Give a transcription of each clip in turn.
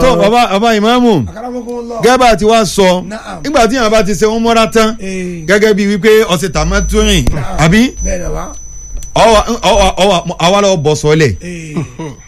tó bàbá bàbá ìmáàmù Akramakumullah. gẹ́gẹ́ bá ti wá sọ Na'am. nígbà tí yàrá bá ti ṣe wọn mọ́ra tán Eh, gẹ́gẹ́ bíi wípé ọ̀sẹ̀ tàmátúrìn àbí bẹ́ẹ̀ ni wa. ọwọ́ ọwọ́ ọwọ́ àwa lọ bọ̀ sọ́lẹ̀ Eh,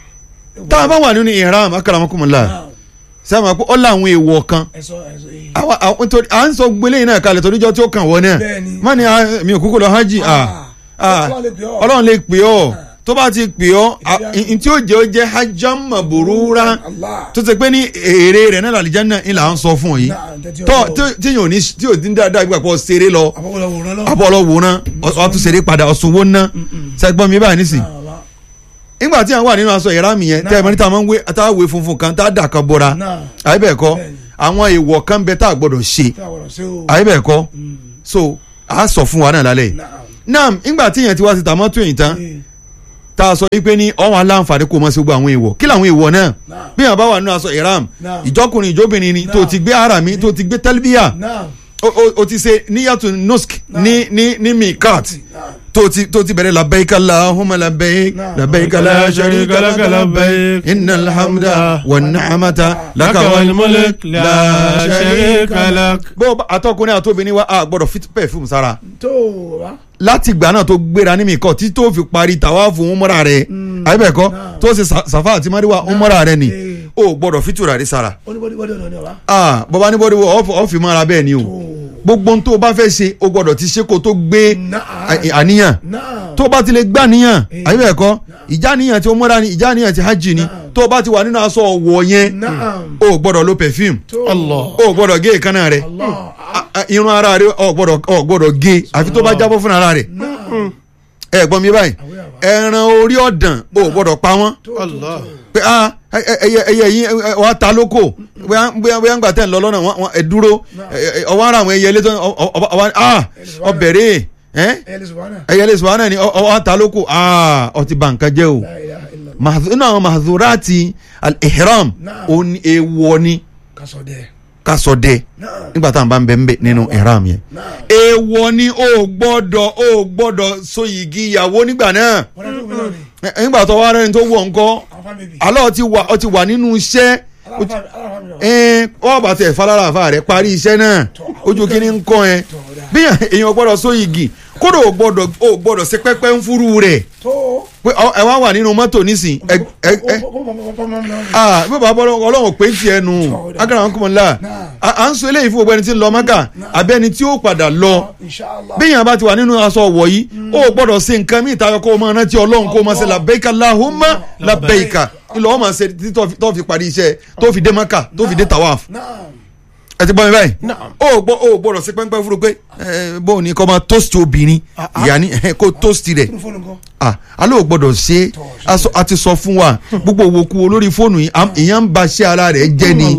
tá a bá wà nínú ihram akramakumullah na'am. sẹ́wọ̀n pé ó láwọn èèwọ̀ kan ẹ sọ ẹ sọ eh. àwa àwọn nítorí à ń sọ gbélé yìí náà kalẹ̀ toríjọ́ tí ó kàn wọ́n náà Bẹ́ẹ̀ni. má ní ah, mi ò kúkú lọ hajj ah, ah, Ọlọ́run lè pè ọ́. ọlọ́run lè pè ọ́ tó bá ti pè ọ́ ah, Ìdí n tí ó jẹ́ ó jẹ́ hajjam maburura Allah. tó ti pé ní èrè rẹ̀ náà làlìjánnà ń là ń sọ fún ọ yìí Na'am, tẹ́tí tó ọ̀rọ̀. tí- tí yóò ní tí yóò dín dáadáa gbà pọ̀ ṣeré lọ àbọ̀wọ̀lọ̀ wòran lọ. abọ́lọ́ wò ná ọtún ṣeré padà ọ̀sùnwó ná sẹ́gbọ́n mi báyìí nísìn Náà, wa. nígbà tí à ń wà nínú aṣọ ìrámì yẹn tẹ́ ẹ mọ̀ níta máa ń wé tá a wé funfun kan tá a dà kan bọ́ra Náà. àyè bẹ́ẹ̀ kọ́ Bẹ́ẹ̀ni. àwọn èèwọ̀ kan bẹ tá a gbọ́dọ̀ ṣe Tí a wọ̀rọ̀ sí o. àyè bẹ́ẹ̀ kọ́ Mm. so a sọ fún wa náà lálẹ́ yìí Na'am. náà nígbà tí yẹn ti wá sí tàmọ́tò yìí tán Eh, tá a sọ wípé ní ọ̀hún aláǹfààní kò mọ̀ sí gbogbo àwọn èèwọ̀ kí làwọn èèwọ̀ náà Na'am. bí yàrá bá wà nínú aṣọ ìrám Naam. ìjọkùnrin ìjọbìnrin ni tó Naam. ti gbé ara mi tó ti gbé tẹlifíà Na'am. o- o- o ti ṣe níyàtò nusk ní ní ní mikat Na'am. tó ti tó ti bẹ̀rẹ̀ labẹ́yìká Allahumma labẹ́yìk Naam. labẹ́yìká la sharika laka labẹ́yìk innal hamda wan ni'mata laka wal mulk la sharika lak. bó o bá àtọkùnrin àtobìnrin wa a gbọ́dọ̀ fit perfume sára tó wa. láti ìgbà náà tó gbéra ní mikat tí tó fi parí tàwáàfù umra rẹ̀ àyẹ̀bẹ̀kọ́ Naam. tó ṣe sa- safa àti mariwa umra rẹ̀ ni Eh. o gbọ́dọ̀ fitura rí sára oníbọ̀dìbọ̀dì ọ̀nà ni wa. ah bọ́bá ní bọ́dí ọ̀fì mọ́ra bẹ́ẹ̀ ni o tó. gbogbo ohun tó o bá fẹ́ ṣe o gbọ́dọ̀ ti ṣe kó tó gbé Naam. à- àníyàn Na'am. tó o bá ti lè gbà níyàn Eh. àyè bẹ́ẹ̀ kọ́ ìjà níyàn tí o mọ́ra ni ìjà níyàn tí hajj ni Naam. tó o bá ti wà nínú aṣọ ọ̀wọ̀ yẹn Na'am. o gbọ́dọ̀ lo perfume tó. o gbọ́dọ̀ gé ìkànnà rẹ Allah. A- a- irun ara rẹ o gbọ́dọ̀ o gbọ́dọ̀ gé àfi tó bá jábọ́ fún ara rẹ Na'am. ẹ gbọ́n mi báyìí ẹran orí ọ̀dàn o gbọ́dọ̀ pa wọ́n tó. tó. pé ah ẹ- ẹ- ẹyẹ ẹyẹ yìí ẹ- ẹ- wàá ta lóko bóyá bóyá bóyá ń gbà tẹ̀ ń lọ lọ́nà wọn wọn- ẹ dúró ẹ- ẹ- ọwọ́ ara àwọn ẹyẹ ilé tó ọ- ọ- ọ- ọwọ́ ah ọbẹ̀rẹ̀ ẹ ẹ lè sọ wọn náà. ẹyẹ ilé sùwọ́n náà ni ọ- ọwọ́ ta lóko ah ọtí bà nǹkan jẹ́ o La ilaha illallah. Mahzu- inú àwọn mahzurati al-ihram Naam. ó ní èèwọ̀ ni kásọ̀ dẹ̀. ká sọ dẹ Na'am. nígbà tá à ń bá ń bẹ ń bẹ nínú ihram yẹn Na'am. èèwọ̀ ni ó gbọ́dọ̀ ó gbọ́dọ̀ so yìgì ìyàwó nígbà náà wọ́n dẹ́ tó mi náà ni. Ẹ- nígbà tó wá rẹ́ni tó wọ̀ ńkọ́ àwọn fámìlì bì. alọ́ ọ ti wà ọ ti wà nínú iṣẹ́ ó ti- aláfàmì náà. ẹn ọ bá tẹ falára àfa rẹ parí iṣẹ́ náà ojú kínní ń kọ́ ẹ bí èèyàn gbọ́dọ̀ so igi kódò ò gbọ́dọ̀ ò gbọ́dọ̀ ṣe pẹ́pẹ́ ń fúru rẹ̀ tó. pé ọ- ẹ wá wà nínú mọ́tò nísìn ẹ ẹ ẹ ah bí bàbá bọ́lá ọlọ́run pé ń tiẹ̀ nù agbára wọn kò mọ̀ nílá à ń sọ eléyìí fún gbogbo ẹni tí ń lọ mọ́kà àbí ẹni tí ó padà lọ bí èèyàn bá ti wà nínú aṣọ ọ̀wọ̀ yìí ó gbọ́dọ̀ ṣe nǹkan mí ìtayọ kó o máa rántí ọlọ́run kó o máa ṣe labẹ́ika lahumma labẹ́ika ńlọ ọ́ máa ṣe títí tó fi- tó fi parí iṣẹ́ tó fi dé mọ́kà tó fi dé tawaf ẹ ti gbọ́ mi báyìí ó gbọ́ ó gbọ́dọ̀ sí pẹ́ńpẹ́ fúru pé ẹ, bóun ni kò máa toast obìnrin ìyá ni ẹ, kó toast rẹ̀ ah alẹ́ ò gbọ́dọ̀ ṣe é aṣọ- a ti sọ fún wa gbogbo òwòkú olórí fóònù yìí am- ìyẹn ń ba ṣé ara rẹ̀ jẹ́ ni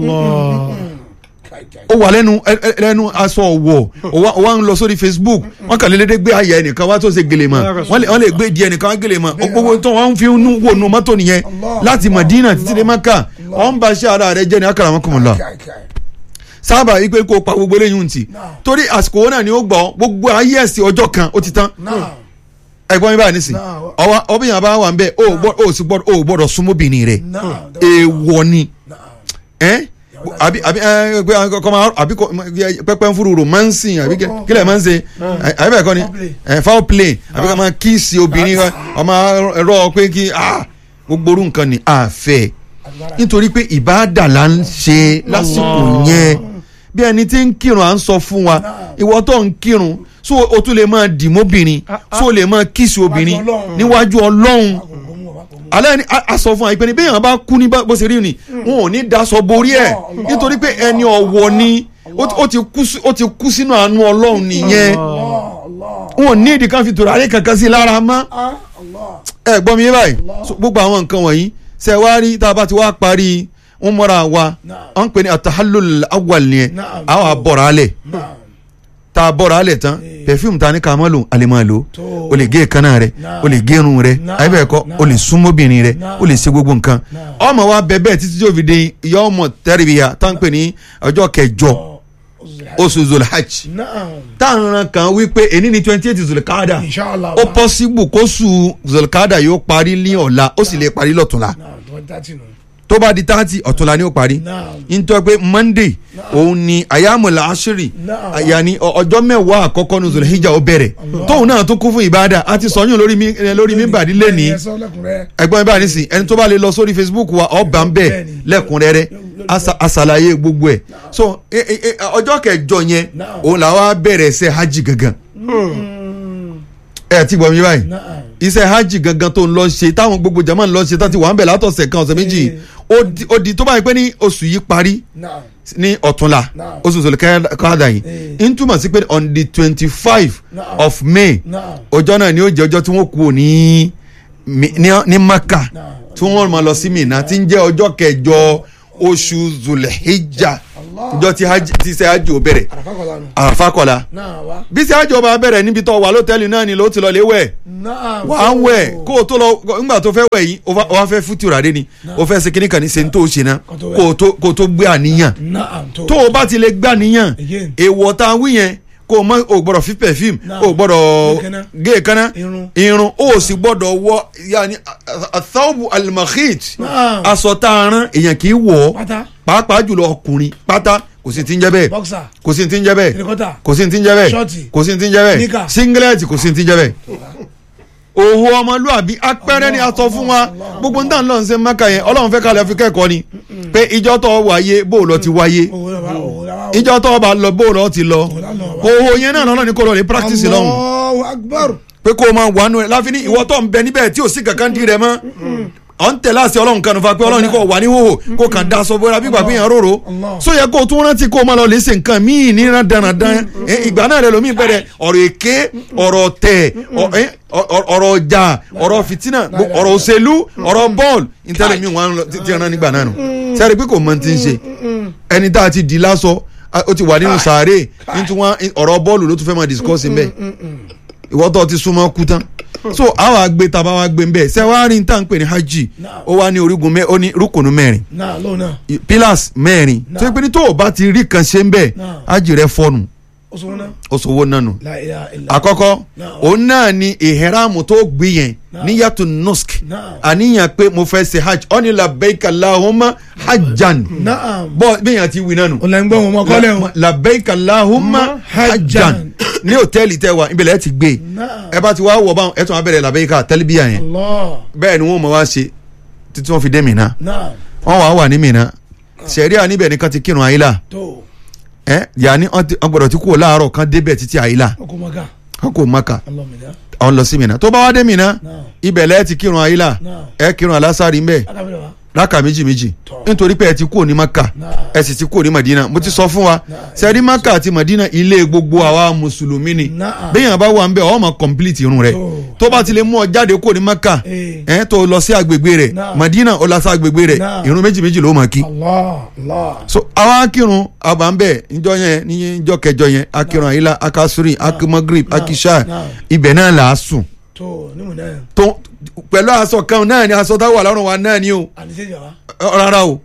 ó wà lẹ́nu ẹ- ẹ- lẹ́nu aṣọ ọ̀wọ̀ ó wá ń lọ sórí Facebook wọ́n kàn lédè gbé ayẹ ẹnìkan wá tó ṣe gèlè mọ́ wọ́n lè wọ́n lè gbé di ẹnìkan wá gèlè mọ́ gbogbo tó wọ́n fi ń wò nu mọ́tò nìyẹn láti Madina títí dé Maka wọ́n ń ba ṣé ara rẹ̀ jẹ́ ni akara wọn kò mọ̀ lọ sábà yìí pé kó o pa gbogbo eléyìí ntì torí àsìkò wọn náà ni ó gbọ́ gbogbo ayé ẹ̀sìn ọjọ́ kan ó ti tán ẹ̀gbọ́n mi báyìí nísìn Náà. ọwọ́ ọbẹ̀yàn bá wà ń bẹ̀ ó gbọ́- ó sì gbọ́dọ̀ ó gbọ́dọ̀ súnmọ́bìnrin rẹ̀ èèwọ̀ ni ẹ́ àbí àbí ẹ pé kọ́ máa àbí kọ́ pẹ́pẹ́ ń fúru romancing àbí kí- kílẹ̀ máa ń ṣe ẹ, àbí bẹ́ẹ̀ kọ́ ni Foul play. ẹ, foul play àbí ká máa kíìsì obìnrin kan ọmọ ẹ̀rọ pé kí ah, gbogbo orú nǹkan ni àfẹ́ nítorí pé ìbáàdà là ń ṣe lásìkò yẹn bí ẹni tí ń kírun à ń sọ fún wa ìwọ tó ń kírun so o tún lè máa dìmọ́bìnrin so o lè máa kíìsì obìnrin Ọlọ́run. níwájú ọlọ́run alẹ́ ni a- a sọ fún wa ìpè ní bí èèyàn bá kú ní bá- bó ṣe rí ni wọn ò ní daṣọ borí ẹ̀ nítorí pé ẹni ọ̀wọ̀ ni ó ti- ó ti kú sí- ó ti kú sínú àánú ọlọ́run nìyẹn wọn ò ní ìdí kan fi tòrárẹ̀ kankan sí i lára mọ́ ẹ gbọ́ mi yé báyìí So, gbogbo àwọn nǹkan wọ̀nyí ṣe wá rí tá a bá ti wá parí ń mọ́ra wa à ń pè ní atahallul awwal nìyẹn Naam. àwọn àbọ̀rọ̀ alẹ̀ tá a bọ̀rọ̀ alẹ̀ tán perfume ta ni ká máa lò a lè máa lò Tó. o lè gé èékánná rẹ Naam. o lè gé irun rẹ Naam. àyè bẹ́ẹ̀ kọ́ o lè súnmọ́bìnrin rẹ Naam. o lè ṣe gbogbo nǹkan Naam. ọmọ wa bẹ bẹ́ẹ̀ títí tí o fi di yọmọ tẹríbiya tá à ń pè ní ọjọ́ kẹjọ oṣù zulhajj tá à ń ran kan wípé èní ni twenty eight zulkada Inshallah. ó pọ́síbù kó su zulkada yóò parí ní ọ̀la ó sì lè parí lọ́túnla tó bá di thirty ọ̀túnla ni ó parí Naam. nítorí pé monday òun ni ayámọ̀lá aṣírì Naam. yanni ọ- ọjọ́ mẹ́wàá àkọ́kọ́ ní zulhijja ó bẹ̀rẹ̀ tóun náà tó kún fún ìbáadà àti sọyún lórí mi eh, lórí mi bàdí lẹ́ni Ẹ sọ lẹ́kùnrẹ́rẹ́. ẹgbọ́n ibà nísìn ẹni tó bá lè lọ sórí facebook wa ọba ń bẹ̀ Bẹ́ẹ̀ni. lẹ́kùnrẹ́rẹ́ asa- asàlàyé gbogbo ẹ̀ so eh, eh, eh, ọjọ́ kẹjọ yẹn Naam. òun làwọn á bẹ̀rẹ̀ ṣe hajj gangan ẹ ti gbọ́ mi báyìí Naam. iṣẹ́ hajj gangan tó ń lọ ṣe táwọn gbogbo jama ń lọ ṣe tán ti wà ń bẹ̀ látọ̀sẹ̀ kan ọ̀sẹ̀ méjì Eh. ó di- ó di tó báyìí pé ní oṣù yìí parí Naam. ní ọ̀túnla Naam. oṣù sọ̀lẹ̀ káàdà yìí Eh. ń túmọ̀ sí pé on the twenty five Naam. of may Naam. ọjọ́ náà ni ó jẹ́ ọjọ́ tí wọ́n kú ní Mi- ní ní maka Naam. tí wọ́n máa lọ sí mina tí ń jẹ́ ọjọ́ kẹjọ oṣù zulhijja Allah. ọjọ́ tí hajj tí ṣe hajj ò bẹ̀rẹ̀ Àràfà kọ̀ọ̀lá nù. àràfà kọ̀la Náà wá. bí ṣe hajj ọba bẹ̀rẹ̀ níbi tó wà lọ́tẹ́ẹ̀lì náà ni ló ti lọ lé wẹ̀ Náà wà á wẹ̀ kó o tó lọ ńgbà tó fẹ́ wẹ̀ yìí o fa- o wá fẹ́ fútura dé ni o fẹ́ ṣe kíní kan ní ṣe ń tó o ṣe náà Kó tó wẹ̀. kó o tó kó o tó gbé àníyàn Naam tó. tó o bá ti lè gbé àníyàn Again. èèwọ̀ tá a wí yẹn kó o mọ o gbọ́dọ̀ fi perfume Náà. o gbọ́dọ̀ Gé èékánná. gé èékánná Irun. irun o sì gbọ́dọ̀ wọ yanni athawbu almakhit Náà. aṣọ tá a rán èèyàn kì í wọ̀ ọ́ Pátá. pàápàá jùlọ ọkùnrin pátá kò sí ti ń jẹ́ bẹ́ẹ̀ Bọ́ksà. kò sí ti ń jẹ́ bẹ́ẹ̀ Tìrìkọ́tà. kò sí ti ń jẹ́ bẹ́ẹ̀ Ṣọ́ọ̀tì. kò sí ti ń jẹ́ bẹ́ẹ̀ Níkà. singlet kò sí ti ń jẹ́ bẹ́ẹ̀ òhò ọmọlúàbí apẹ́rẹ́ ni a sọ fún wa gbogbo níta ńlọ ṣe mẹ́ka yẹn ọlọ́run fẹ́ kalẹ̀ fi kẹ́kọ̀ọ́ ni pé ìjọ tó wáyé bó lọ ti wáyé Òwò lọ́wọ́ òwò lọ́wọ́. ìjọ tó bá lọ bó lọ ti lọ òhò yẹn náà lọ́nà ní kó lọ lè practice lọ́hùn Allahu Akbar. pé kó o máa wà nù ẹ láfi ní ìwọ tó ń bẹ níbẹ̀ tí ò sí kankan di rẹ mọ́ ọ̀ ń tẹ̀lé àṣẹ ọlọ́run kan nífa pé ọlọ́run ní kò wà ní hòhò kó kàn da aṣọ bóra bí gbàgbé yẹn róró Allah. so yẹ kó o tún rántí kó o máa lọ lè ṣe nǹkan míì ní dandan ìgbà náà rẹ lómi bẹ̀rẹ̀ ọ̀rọ̀ èké ọ̀rọ̀ tẹ̀ ọ- ẹ, ọ- ọ- ọ̀rọ̀ ọjà ọ̀rọ̀ fìtínà gbo- ọ̀rọ̀ òṣèlú ọ̀rọ̀ bọ́ọ̀lù ìtẹ́lẹ̀ mi wọn lọ- ti ti rán nígbà náà nù sẹ́rí pé kò mọ ti ń ṣe ẹni tá a ti di lásọ a- ó ti wà nínú sàárè nítorí wọn ọ̀rọ̀ bọ́ọ̀lù ló tún fẹ́ máa discuss ń bẹ́ẹ̀ ìwọ tó ti súnmọ́ kú tán so àwa gbé taba wa gbé nbẹ ṣe wàá rí n tá n pè ní hajj ó wá ní orígun mẹ ó ní rúkùnú mẹ́rin Náà lóun náà. i- pillars mẹ́rin tó yẹ pé ní tó o bá ti rí kan ṣe ń bẹ Náà. hajj rẹ fọnù Ó sọ wọn náà. ó sọwọ́ nánu La ilaha illa. àkọ́kọ́ Náà. òun náà ni ìhẹ́rámù tó gbé yẹn Náà. níyàtò nusk Náà. àníyàn pé mo fẹ́ ṣe hajj ó ní labbaik allahumma hajjan Naam. bọ́ bí yẹn ti wí nánu Ó lẹ́ ń gbọ́ wọn mọ́ kọ́lẹ̀ wọn. labbaik allahumma hajjan hajjan. ní hòtẹ́ẹ̀lì tẹ́ wa ibẹ̀ lẹ́ẹ̀ ti gbé Náà. ẹ bá ti wá wọ̀ báwọn ẹ tún wá bẹ̀rẹ̀ labbaika tẹ́lifíà yẹn Allah. bẹ́ẹ̀ ni wọ́n mọ̀ wá ṣe títí wọ́n fi dé Mínà Naam. wọ́n wà wà ní Mínà sẹ̀ríà níbẹ̀ nìkan ti kírun àyílà Tó. ẹ yanni wọ́n ti- wọ́n gbọ́dọ̀ ti kú láàárọ̀ kan débẹ̀ títí àyílà Ọkọ̀ mọ́ká. kan kò Mákà Allah mi dá. àwọn lọ sí Mínà tó bá wá dé Mínà Náà. ibẹ̀ lẹ́ẹ̀ ti kírun àyílà Náà. ẹ kírun alásàrì ńbẹ̀ Akábílẹ̀ wa. rákà méjì méjì Tọ́. nítorí pé ẹ ti kúrò ní Mákà Náà. ẹ sì ti kúrò ní Madina mo ti sọ fún wa Náà. sẹ́rí Mákà àti Madina ilé gbogbo àwa mùsùlùmí ni Náà. bẹ́ẹ̀ yẹn bá wà ń bẹ̀ ọ́ máa complete irun rẹ̀ Tó. tó bá ti lè mú ọ jáde kúrò ní Mákà Eh. ẹ tó lọ sí agbègbè rẹ̀ Náà. Madina ó lọ sí agbègbè rẹ̀ Náà. irun méjì méjì ló máa kí Allah. Allah. so àwa akírun àbá ń bẹ̀ níjọ́ yẹn níjọ́ kẹjọ yẹn akírun àyílá akásúrì akimagrib Náà. akisha Náà. ibẹ̀ náà là á sùn Tó. Nímú náà. tó pẹ̀lú aṣọ kan náà ni aṣọ táwọn wà lọ́rùn wa náà ni o Àníṣe jà wá. Ọ, rárá o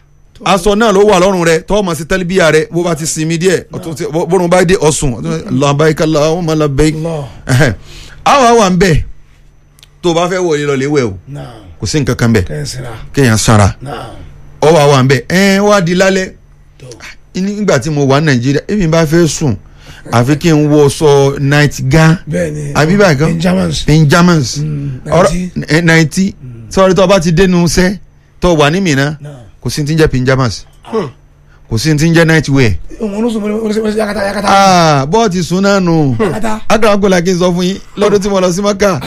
aṣọ náà ló wà lọ́rùn rẹ tọ́ ọmọ sí tẹ́lifíà rẹ bó bá ti sinmi díẹ̀ ọtún ti- bó- bórun bá dé ọ̀sùn labbaik Allahumma labbaik Allah. Ẹhẹ́. àwa wà ń bẹ̀ tó o bá fẹ́ wọlé lọ léwẹ̀ o Náà. kò sí nǹkan kan bẹ̀ Kẹ́sìrà. kéèyàn sanra Náà. ọ wà wà ń bẹ̀ ẹ̀ wá di lálẹ́ Tó. nígbà tí mo wà ní Nàìjíríà èmi bá fẹ́ sùn àfi kí n wọ sọ night gown Bẹ́ẹ̀ni. àbí báyìí kan Benjamins. pyjamas Mm, ọ̀rọ̀ ẹ̀ ninety sọ́ọ́rí tó o bá ti dénú sẹ́ tó o wà ní Mínà Náà. kò sí ti ń jẹ́ pyjamas kò sí ti ń jẹ́ night wear Òun ló sùn mọ́ yakata yakata. ah bọ́ọ̀tì sùn náà nù Yakata. agbára kí n sọ fún yín lọ́dún tí mo lọ sí Maka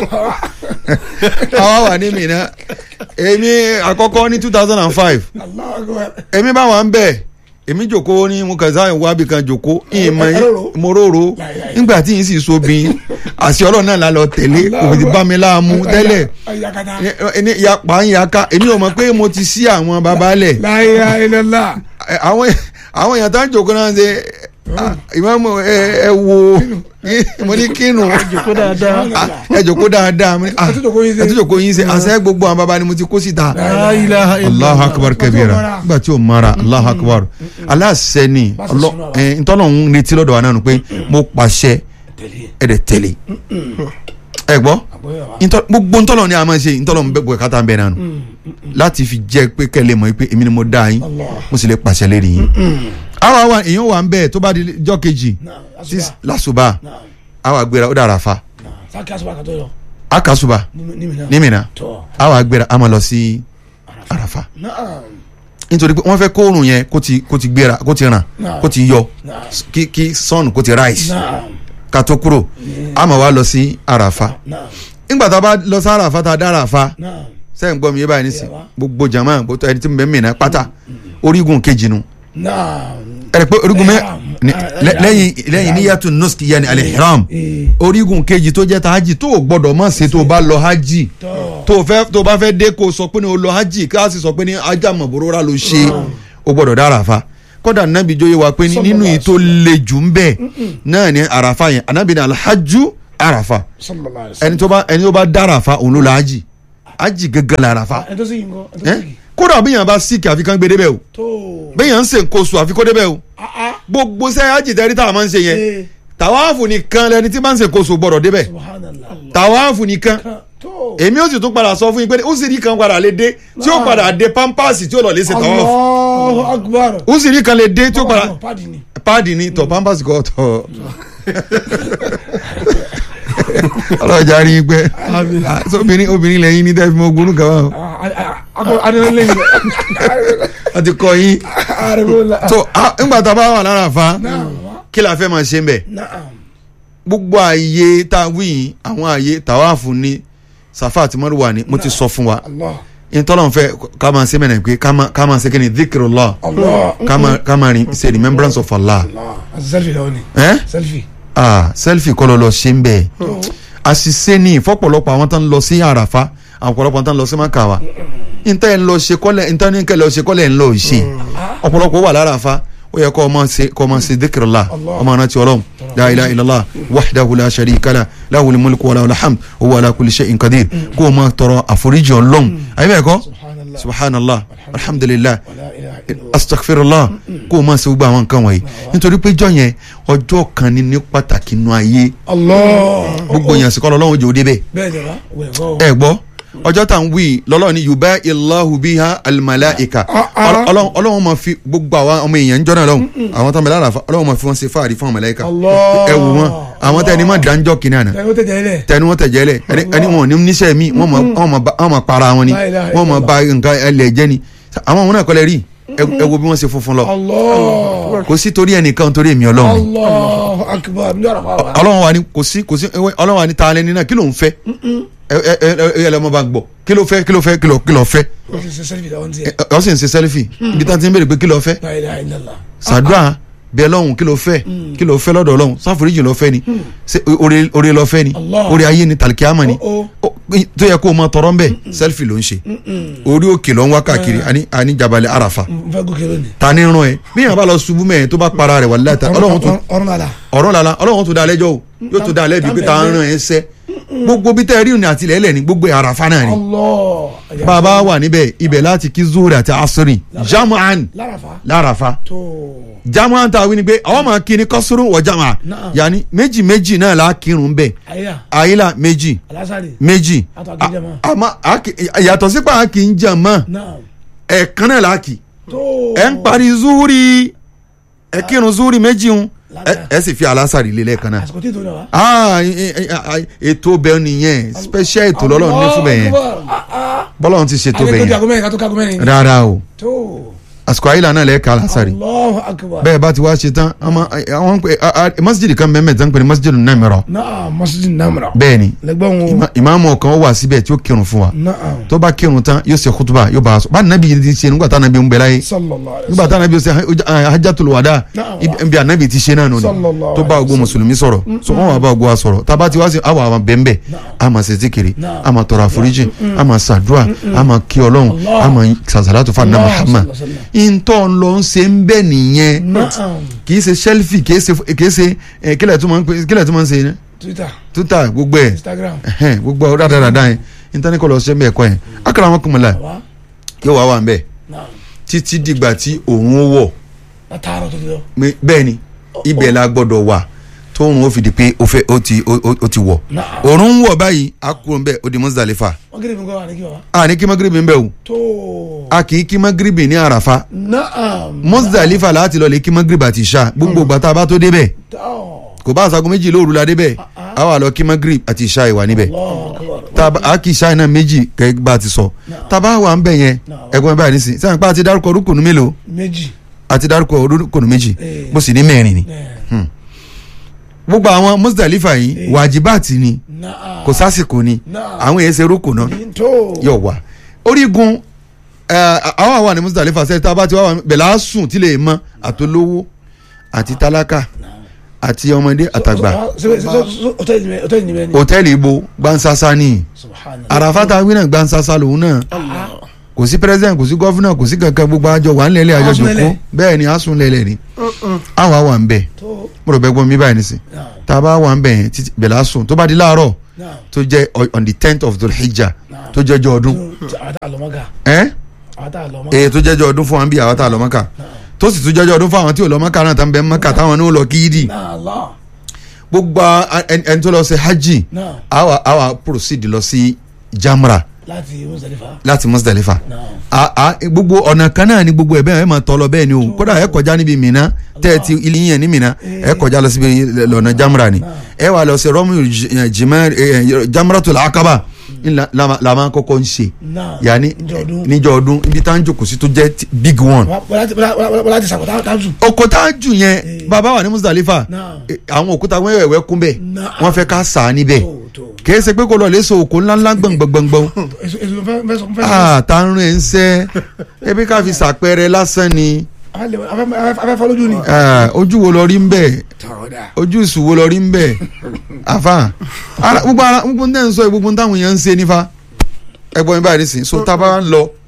àwa wà ní Mínà èmi àkọ́kọ́ ní two thousand and five Allah akbar. èmi bá wà ń bẹ̀ èmi jòkó ní mo kàn sáà wá bí kan jòkó ìmọ̀ Ẹ rorò. mo róró nígbà tí yín sì so bí àṣẹ ọlọ́run náà la lọ tẹ̀lé kò fi bá mi láàmú tẹ́lẹ̀ Yakata. ní- ní yapa ń yaka èmi ò mọ̀ pé mo ti sí àwọn babalẹ̀ La ilaha illallah. ẹ, àwọn àwọn èèyàn tá ń jòkó náà ṣe ah, ìmáàmù ẹ ẹ wo mo ní kínu jòkó dáadáa. Ah, ẹ jòkó dáadáa mo ní, ah, Ẹ tún jòkó yín ṣe. ẹ tún jòkó yín ṣe àṣẹ gbogbo àwọn baba ni mo ti kó síta La ilaha allahu illallah. akbar kabira nígbà tí o mara allahu akbar aláṣẹ ni Bá ṣe ọlọ sunu àwa. ẹ ntọ́nà ń retí lọ́dọ̀ wa náà nù pé mo pàṣẹ Tẹ̀lé. ẹ dẹ̀ tẹ̀lé ẹ gbọ́ àgbọ̀yé wa. ntọ́- gbogbo ntọ́lọ̀ ni a máa ṣe ntọ́lọ̀ ń bẹ bọ̀ kátà ń bẹ nánu láti fi jẹ́ pé kẹ́lẹ́ mọ̀ pé èmi ni mo dá yín Allah. mo sì lè pàṣẹ lérí yín. àwa wa èèyàn wà ń bẹ tó bá di jọ́ kejì Naam, tí asuba. lásùbà Naam, àwa gbéra ó dára fa naam. sáàkì asuba kan tó yọ. àkàsùbà ní- ní mi náà. ní Mínà tọ́. àwa gbéra a máa lọ sí àràfà naam. nítorí pé wọ́n fẹ́ kó oòrùn yẹn kó ti kó ti gbéra kó ti ràn Naam. kó ti yọ naam. kí kí sun kó ti rise naam. ká tó kúrò a máa wá lọ sí àràfà naam. nígbà tá a bá lọ sí àràfà tá a dá àràfà naam. sẹ́yìn gbọ́ mi yé báyìí nísìn Yàrá. gbogbo jama gbogbo ẹni tí mo bẹ mìíràn pátá orígun kejì nu naam. ẹ̀rẹ̀ pé orígun mẹ́ Ihram. ni- Ah, lẹ́- ihram. lẹ́yìn lẹ́yìn níyàtú nuski yanni al-ihram ee. orígun kejì tó jẹ́ ta hajj tó o gbọ́dọ̀ má ṣe tó o bá lọ hajj tọ́. tó o fẹ́ tó o bá fẹ́ dé kó o sọ pé ní o lọ hajj ká sì sọ pé ní ajá mọ̀bòrora ló ṣe o gbọ́dọ̀ dá àràfà kódà nàbí jóye wa pé ní nínú yìí tó le jù ń bẹ̀ náà ní àràfà yẹn ànábì ní alhajju àràfà sallallahu alaihi wasallam. ẹni tó bá ẹni tó bá dá àràfà òun ló la hajj hajj gẹ́gẹ́ la àràfà ẹ tó sì yín kọ́ ẹ tó ẹ sì yín. kódà bí yàn bá síkì àfi kán gbé débẹ̀ o tó. bí yàn ń ṣe nǹkan oṣù àfi kó débẹ̀ o ah ah. gbogbo sẹ́ hajj tẹ́rí tá a máa ń ṣe yẹn ee. tàwáàfù nìkan lẹni tí máa ń ṣe nǹkan oṣù gbọ́dọ̀ débẹ̀ subhanallah. tàwáàfù nìkan kan tó. èmi ó sì tún padà sọ fún yín pé ó sì rí kan padà lè dé tí ó padà dé pampers tí ó lọ lè ṣe tàwáàfù Allahu akbar. ó sì rí kan lè dé tí ó padà Ọmọ pàdé ni. páàdì ni tọ pampers kọ tọ ọlọ́jà rí i pé Ah, so obìnrin obìnrin lẹ́yìn ní tẹ́fí mọ́ gbónú kan wá o adúlé lẹ́yìn. a ti kọ yín arẹ́gbẹ́lá. so ah, ńgbà tá a bá wà lára fa naam. kí la fẹ́ máa ṣe ń bẹ̀ naam. gbogbo ààyè tá a wí yìí àwọn ààyè tàwáàfù ní Safa àti Marwa ni mo ti sọ fún wa Allah. ìtọ́lọ́n fẹ́ ká máa ṣe mẹ́rin pé ká máa- ká máa ṣe kí ni dhikrullah Allah. ká máa- ká máa rin ṣe remembrance of Allah Allah. selfie lọ́wọ́ ni. ẹ́ selfie. ah selfie kọ́ lọ lọ ṣe ń bẹ̀ àṣìṣe ni ìfọ́pọ̀lọpọ̀ àwọn tó ń lọ sí àràfá àwọn ọ̀pọ̀lọpọ̀ tó ń lọ sí makawa níta ẹ̀ ń lọ ṣe kọ́lẹ̀ níta ní kẹ́ lọ ṣe kọ́lẹ̀ ń lọ ṣe ọ̀pọ̀lọpọ̀ wà lára fa ó yẹ kó ọmọ ṣe kó ọmọ ṣe dhikrullah Allah. ọmọ rántí ọlọ́run la ilaha illallah wahdahu la sharika lah lahul mulku wa lahul hamd wa huwa ala kulli shay'in qadir kó o máa tọrọ àforíjì ọlọ́run ayé bẹ́ẹ̀ kọ́ subhanallah. subhanallah alhamdulillah wala ilaha illallah. astaghfirullah kó o máa ṣe gbogbo àwọn nǹkan wọ̀nyí nítorí pé jọ́ yẹn ọjọ́ kan ní ní pàtàkì nínú ayé Allah. gbogbo yẹn sì kọ́ lọ́wọ́ ojú òde bẹ́ẹ̀ bẹ́ẹ̀ jẹ́ bá wẹ̀ gbọ́. ẹ gbọ́ ọjọ́ tá à ń wí lọ́lọ́ ni yuba illahu biha almalaika Ah, ah. Ọlọ́- Ọlọ́run Ọlọ́run máa fi gbogbo àwọn ọmọ èèyàn ń jọ́nà lọ́hùn àwọn tó ń bẹ lára fa Ọlọ́run máa fi wọn ṣe fáàrí fún ọmọláìka Allah. ẹ wò wọn àwọn tẹni máa dáńjọ́ kìíní àná tẹ̀wé tẹ̀jẹ̀ ilẹ̀. tẹni wọn tẹ̀jẹ́ lẹ̀ ẹni ẹni wọn ò ní níṣẹ́ mi wọ́n máa- wọ́n máa bá- wọ́n máa para wọn ni La ilaha wọ́n máa ba nǹkan ẹlẹ̀ jẹ́ ni àwọn òun náà kọ́lẹ̀ rí ẹ ẹ wo bí wọ́n ṣe funfun lọ Allah. kò sí torí ẹnìkan torí èmi Ọlọ́run ni Allahu akbar. ní ọ̀rọ̀ fáwọn. Ọlọ́run wa ni kò sí kò sí ewé Ọlọ́run wa ni ta lẹni náà kí ló ń fẹ́ ẹ ẹ ẹ ẹ ẹ lọ́mọ bá gbọ́ kí ló fẹ́ kí ló fẹ́ kí ló kí ló fẹ́ o ti ṣe selfie lọ́wọ́ ní tiẹ̀. ẹ ọ sì ń ṣe sẹ́lífì ibi tá a ti ń béèrè pé kí ló fẹ́ la ilaha illallah. sàdúrà bẹ́ẹ̀ lọ́hùn kí ló fẹ́ kí ló fẹ́ lọ́dọ̀ Ọlọ́hun sáforíjì ló fẹ́ ni ṣé oore oore ló fẹ́ ni Allah. oore ayé ni tàlíkíámà ni Oh, Ó- tó yẹ kó o máa tọrọ ń bẹ̀ sẹ́lífì ló ń ṣe orí òkè ló ń wá káàkiri àní àní jabalẹ̀ àràfà n fẹ́ gòkè lónìí. ta ni ràn ẹ́ bí yàrá bá lọ ṣubú mẹ́ẹ̀ tó bá para rẹ̀ wàlúùdá ta Ọlọ́run tó ọ̀rọ̀ lala. ọ̀rọ̀ lala Ọlọ́run tó da lẹ́jọ́ o yóò tó da lẹ́bi pé ta ń ràn ẹ́ sẹ́ gbogbo bí tẹ́ rí òní àti ilẹ̀ ní gbogbo àràfà náà ni Allah. bàbá wà níbẹ̀ ibẹ̀ láti kí zuhuri àti asiri jamu'an lárafa. lárafa tó. jamu'an ta wí ni pé àwọn máa kí ni kọ́sùrù wọ jamu'an Naam. yanni méjì méjì náà la kírun bẹ́ẹ̀ àyà. àyílà méjì alásàrè. méjì Àtọ̀ kí n jẹ mọ́. A- àmọ́ a kì- yàtọ̀ sípò a kì í jẹ mọ́ náà. ẹ̀ẹ̀kan náà la kì tó. ẹ̀ ń parí zuhuri ẹ̀ kírun zuhuri méjì ń Ládàá. ẹ̀ sì fi alásàrì lé lẹ́ẹ̀kan náà àsìkò tí tó lọ wa. ah e- e- e- ètò bẹ́ẹ̀ nìyẹn special ètò lọ́lọ́run ní fún bẹ́ẹ̀ yẹn bọ́lọ́run ti ṣètò àgbẹ̀ bẹ́ẹ̀ tó di yẹn àgọ́ mẹ́rin ká tó kágọ́ mẹ́rin. rárá o tó. àsìkò àyílà náà lẹ́ẹ̀ka alásàrì Allahu akbar. bẹ́ẹ̀ bá ti wá ṣe tán ọmọ àwọn ń pè a- a- masjid kan bẹ́ẹ̀ mẹ́ta ń pè ní masjid namira náà masjid namra. bẹ́ẹ̀ ni lẹ́gbọ̀n wo. ìmá- ìmáàmù kan wà síbẹ̀ tí ó kírun fún wa náà. tó bá kírun tán yóò ṣe kútùbà yóò bá a sọ bá nàbí yìí ti ṣe nígbà tá nàbí ń bẹ láyé sallallahu alayhi wa nígbà tá nàbí ṣe ha- hajjatul wada Na'am. ibi ibi ànábì ti ṣe náà nù Sallallahu tó bá alaihi gbogbo mùsùlùmí sọ̀rọ̀ so wọn wà bá gbogbo wa sọ̀rọ̀ tá a bá ti wá sí àwọn àwọn bẹ́ẹ̀nbẹ́ a máa ṣe zikiri Na'am. a máa tọrọ àforíjì a máa ṣàdúrà a máa kí ọlọ́run Allah. a máa sàṣàlátù fún àná Allah Muhammad sallallahu alaihi ìntọ́ ń lọ ń ṣe ń bẹ́ nìyẹn Na'am. kì í ṣe selfie kì í ṣe kì í ṣe ẹ, kílẹ̀ tó máa ń pè kílẹ̀ tó máa ń ṣe yẹn twitter twitter gbogbo ẹ̀ instagram. ẹhẹn gbogbo ọ dáadáa yẹn intanet kọlọ ṣe ń bẹ ẹkọ yẹn akara wọn kùmọ la wa. yóò wá wà ń bẹ náà. títí dìgbà tí òun ó wọ̀ látàárọ̀ tó ti lọ. Mi- bẹ́ẹ̀ ni ibẹ̀ la gbọ́dọ̀ wà tóun ó fi di pé ó fẹ́ ó ti ó ó- ó ti wọ̀ Naam. òòrùn ń wọ̀ báyìí a kúrò ń bẹ̀ ó di Muzdalifa wọ́n kiri mi kọ́ àníkí baba. a ní kí magiribi ń bẹ̀ o tó a kì í kí magiribi ní àràfà naam. Muzdalifa láti lọ lè kí magiribi àti ìṣá gbogbo gbàtà bá tó débẹ̀ tó kò bá aṣago méjì lóru la débẹ̀ a wà lọ kí magiribi àti ìṣá ìwà níbẹ̀ Allahu akbar. taba a kì í ṣáà náà méjì kẹ́ bá a ti sọ taba wà ń bẹ̀ yẹn ẹ̀gbọ́n báyìí nísìn sẹ́yìn pa àti dárúkọ orúkùnú mélòó méjì. àti dárúkọ orúkùnú méjì Eh. mo sì ní mẹ́rin ni ẹ̀, gbogbo àwọn Muzdalifa yìí wàjibáàtì ni naam. kò sásìkò ni Naam. àwọn èèyàn ṣe rúkù náà tó. yóò wà orígun ẹ, àwọn àwọn ní Muzdalifa sẹ́yìn tá a bá ti wá wà bẹ̀lẹ́ á sùn tí lè mọ àtolówó àti tálákà àti ọmọdé àtàgbà hòtẹ́ẹ̀lì ni hòtẹ́ẹ̀lì ni bẹ́ẹ̀ ni. hòtẹ́ẹ̀lì ibo gbansasa ni subhanallah. àràfàtà wínà gbansasa lòun náà Ah, kò sí president kò sí gọ́fúnà kò sí kankan gbogbo àjọ wà nílẹ̀ àjọ Àsùn jòkó lẹ̀lẹ̀. bẹ́ẹ̀ ni àsùn lẹ̀lẹ̀ ni àwọn àwọn ń bẹ̀ tó. mo rò bẹ́ẹ̀ gbọ́n mi báyìí nísìn naam. tá a bá wà ń bẹ̀ yẹn títí bẹ̀lẹ́ àsùn tó bá di láàárọ̀ naam. tó jẹ́ o- on the tenth of Dhul Hijjah Naam. tó jẹ́jọ́ ọdún tó àwọn tá a lọ mọ́gà. ẹ́ àwọn tá a lọ mọ́gà. èyí tó jẹ́jọ́ ọdún fún wa ń bí àwọn tá a lọ Mọ́kà tó sì tún jẹ́jọ́ ọdún fún àwọn tí ò lọ Mọ́kà náà tá ń bẹ Mọ́kà táwọn ní ó lọ kíídì náà lọ. gbogbo a- ẹni ẹni tó lọ sí hajj náà àwa àwa proceed lọ sí Jamra láti Muzdalifa. láti Muzdalifa náà. a a gbogbo ọ̀nà kan náà ni gbogbo ẹ̀ bẹ́ẹ̀ ẹ máa tọ́ lọ bẹ́ẹ̀ ni o kódà ẹ kọjá níbi Mina tẹ́ ẹ ti ilé yẹn ní Mina ẹ kọjá lọ síbi lọ́nà Jamra ni ẹ wà lọ sí rọ́mù jimá Jamratul Aqaba ńlá- la la máa kọ́kọ́ ń ṣe náà. yanni níjọ́ ọdún. níjọ́ ọdún ibi tá à ń jòkó sí tó jẹ́ ti- big one. wọ́n láti sàkóta tábù. òkúta jù yẹn bàbá wà ní Muzdalifa Náà. eh, àwọn òkúta wẹ́wẹ́wẹ́ kún bẹ́ẹ̀ Náà. wọ́n fẹ́ ká sà á níbẹ̀ tó tó. kìí ṣe pé kó lọ lè so òkú ńláńlá gbọ̀ngbọ̀ngbọ̀n èso èso fẹ́ fẹ́ sọ fẹ́ sọ. ah tá ń rìn ń sẹ́ ebi ká fi ṣàpẹẹrẹ lásán ni afẹ́ fọ́ lójú ni. ah, ojú wo lọ rí ń bẹ̀ tọ́da. ojú ìsù wo lọ rí ń bẹ̀ àfa ara gbogbo ara gbogbo ń tẹ́ ń sọ yìí, gbogbo ń táwọn èèyàn ń ṣe nífa ẹgbọ́n mi báyìí nísìnyí so tá a bá ń lọ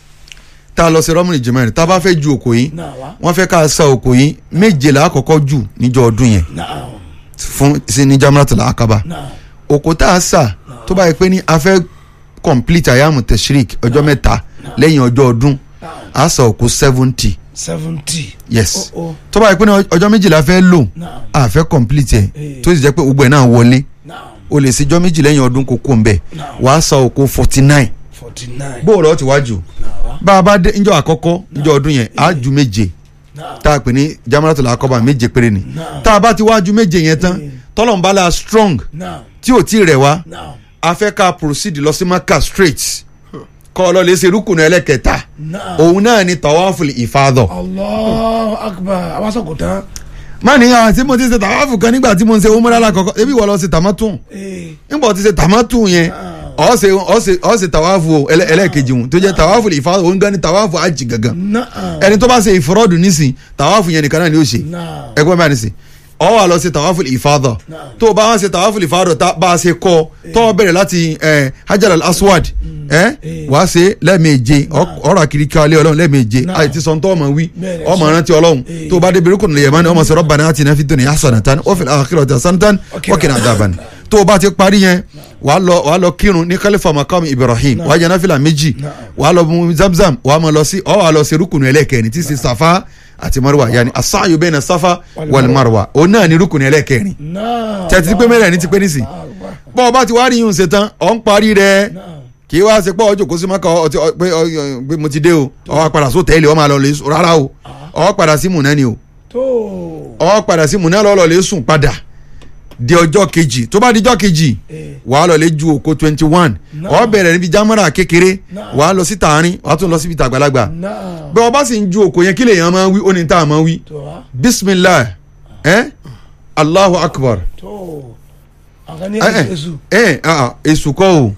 tá a lọ sí rọ́mùnì jìmọ̀ rẹ̀ tá a bá fẹ́ ju òkò yìí náà wá. wọ́n fẹ́ ká sa òkò yìí méje là á kọ́kọ́ jù níjọ́ ọdún yẹn náà fún sí ní Jamratul Aqaba náà. òkò tá a sà tó bá yẹ pé ní a fẹ́ complete ayamu tashrik ọjọ́ mẹ́ta lẹ́yìn ọjọ́ ọdún a sà òkò seventy seventy. yes Oh, oh. tó bá yẹ pé ní ọjọ́ méjìlá fẹ́ lò náà a fẹ́ complete ẹ̀ Eh. tó sì jẹ́ pé gbogbo ẹ̀ náà wọlé náà o lè ṣe ọjọ́ méjì lẹ́yìn ọdún kó kó ń bẹ̀ Now. wàá sà òkò forty nine forty nine. bóòlù ọ̀ ti wájú náà wá. bá a bá dé níjọ́ àkọ́kọ́ níjọ́ ọdún yẹn á ju méje náà tá a pè ní Jamratul Aqaba méje péré ni Now. tá a bá ti wájú méje yẹn tán Eh. tọ́lọ̀nbala strong náà tí ò tí ì rẹ̀ wá náà a fẹ́ ká proceed lọ sí Maka straight kọ́ ọ lọ lè ṣe rúkùnù ẹlẹ́kẹta náà. òun náà ni tawaful ifadọ. Allahu akbar àwọn sọ̀kò tán. má ní àwọn tí mo ti ṣe tawafu kan nígbà tí mo ń ṣe umrah alákọ̀ọ́kọ́ ebi wọ́n lọ ṣe tamatun ee nígbà tí ṣe tamatun yẹn ó ṣe ó ṣe ó ṣe tawafu ẹlẹ́- ẹlẹ́kejì wọn tó jẹ́ tawaful ifadọ òun gan ni tawafu hajj gangan náà. ẹni tó bá ṣe ìfọrọ́dù nísìn tawafu yẹn nìkan náà ni ó ṣe náà. ẹgbẹ́ bá nísìn ọ wà lọ sí tawaful ifadọ Naam. tó o bá wá ṣe tawaful ifadọ tá bá a ṣe kọ tó o bẹ̀rẹ̀ láti eh, hajar al aswad ẹ Eh. wàá ṣe lẹ́ẹ̀méje ọ̀rọ̀ àkìrí kalẹ̀ ọlọ́run lẹ́ẹ̀méje Naam. àìtí sọ tó ọmọ wí Bẹ́ẹ̀ni, ọmọ sọ. rántí ọlọ́run Eh. tó o bá débi rúkùn lè yẹmọ́ ni ọmọ sọ rabbana atina fid dunya hasanatan wa fil akhirati hasanatan Okay. wa qina adhaban tó o bá ti parí yẹn wàá lọ wàá lọ kírun ní kálífà makamu ibrahim wàá jẹ náfìlà méjì Naam. wàá lọ mu zamzam wàá máa lọ sí ọ wàá lọ sí rúkùn ẹlẹ́kẹrin tí í ṣe safa àti marwa yanni asaayu bayna safa Wal wal marwa òun náà ni rúkùn ẹlẹ́kẹrin náà. tẹ̀tí pé mẹ́rẹ̀ ní ti pé nísìn bọ́ ọ bá ti wá rí yín ṣe tán ọ̀ ń parí rẹ̀ náà. kì í wá ṣe pé ọjọ́ kó sí mọ́kà ọ ti ọ- pé ọ- ọ- pé mo ti dé o ọ wá padà sí hòtẹ́ẹ̀lì ọ máa lọ lè sùn rárá o ọ padà sí mùnà ni o tó. ọ padà sí mùnà lọ́ọ́ lọ lè sùn padà di ọjọ́ kejì tó bá di ọjọ́ kejì ee wàá lọ lè ju òkò twenty one Náà. ọ bẹ̀rẹ̀ níbi jámọ́ra kékeré Náà. wàá lọ sí tààrin wàá tún lọ síbi tàgbàlagbà náà. bẹ́ẹ̀ ọba sì ń ju òkò yẹn kí lèèyàn máa wí ó ní tá a máa wí tó wá. bisimilah ẹ allahu akbar tó. àwọn kan ní ẹ ẹ èso. ẹ ah, èsù kọ́ o